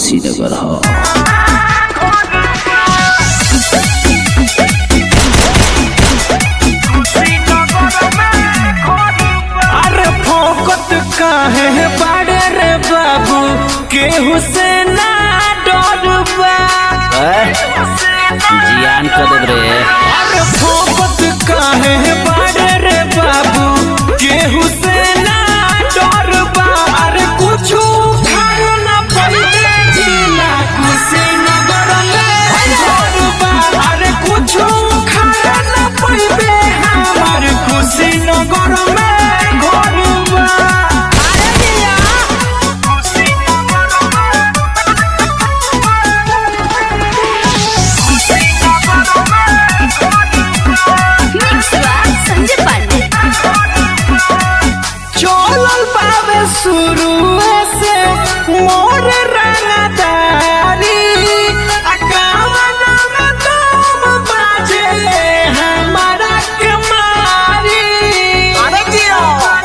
कुशीनगर ह अरे फोकत काहे बाड़े रे बाबू केहू से ना डरबा जियान कर देब रे अरे फोकत काहे बाड़े रे बाबू केहू से ना डरबा अरे कुछु खाए ना पहिले जिला कुशीनगर में डरबा अरे कुछु खाए ना पहिले हमार कुशीनगर में घरबा अरे जिया संजय पांडे चलल बाबे शुरू से मोर रंगदारी अकावना में तुम बाजे हमारा कमारी अरे जियो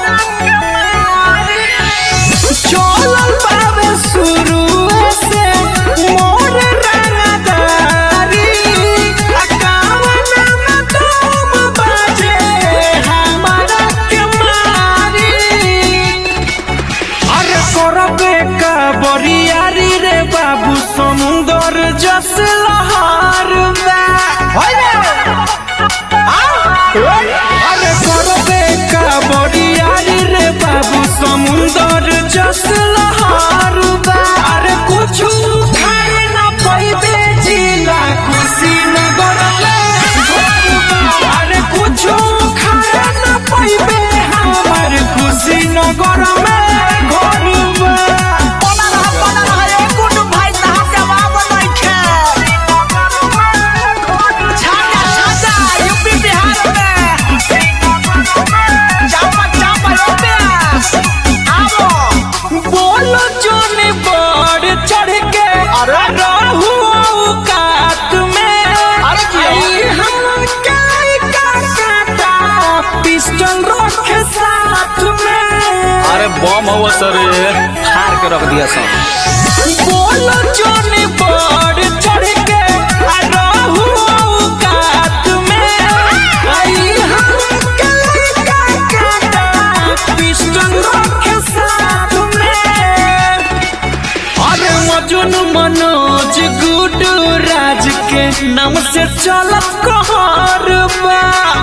चलल बाबे शुरू से मोर रंगदारी अकावना में तुम बाजे हमारा कमारी अरे करबे का बरियारी रे बाबू समुंदर जस लहर अरे करबे का बरियारी रे बाबू समुंदर जस लहर अरे कुछु खाए ना पैबे जिला कुशीनगर अरे कुछु खाए ना पैबे हमार कुशीनगर में घरबा बोलो जोने बड़ चढ़ के रहू औकात में आई हम काई का काटा पिस्टल रखे साथ में अरे बम हो सर हार के रख दिया सब बोलो जोने बड़ चढ़ के रहू औकात में आई हम काई का काटा पिस्टल रखे साथ में अरे मजनू मनोज गुडू राज के नाम से चलत कहर बा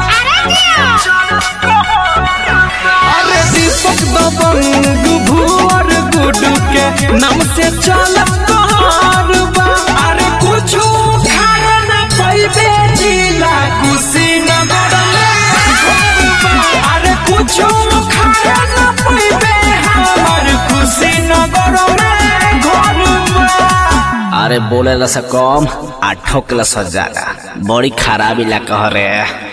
अरे दीपक दबंग भुवर गुडू के नाम से चलत कहर बा अरे कुछु खाए ना पैबे जिला कुशीनगर में अरे कुछु खाए ना पैबे हमार कुशीनगर में घरबा अरे बोले ला से कम आ ठोकला से ज्यादा बड़ी खराब इलाका ह रे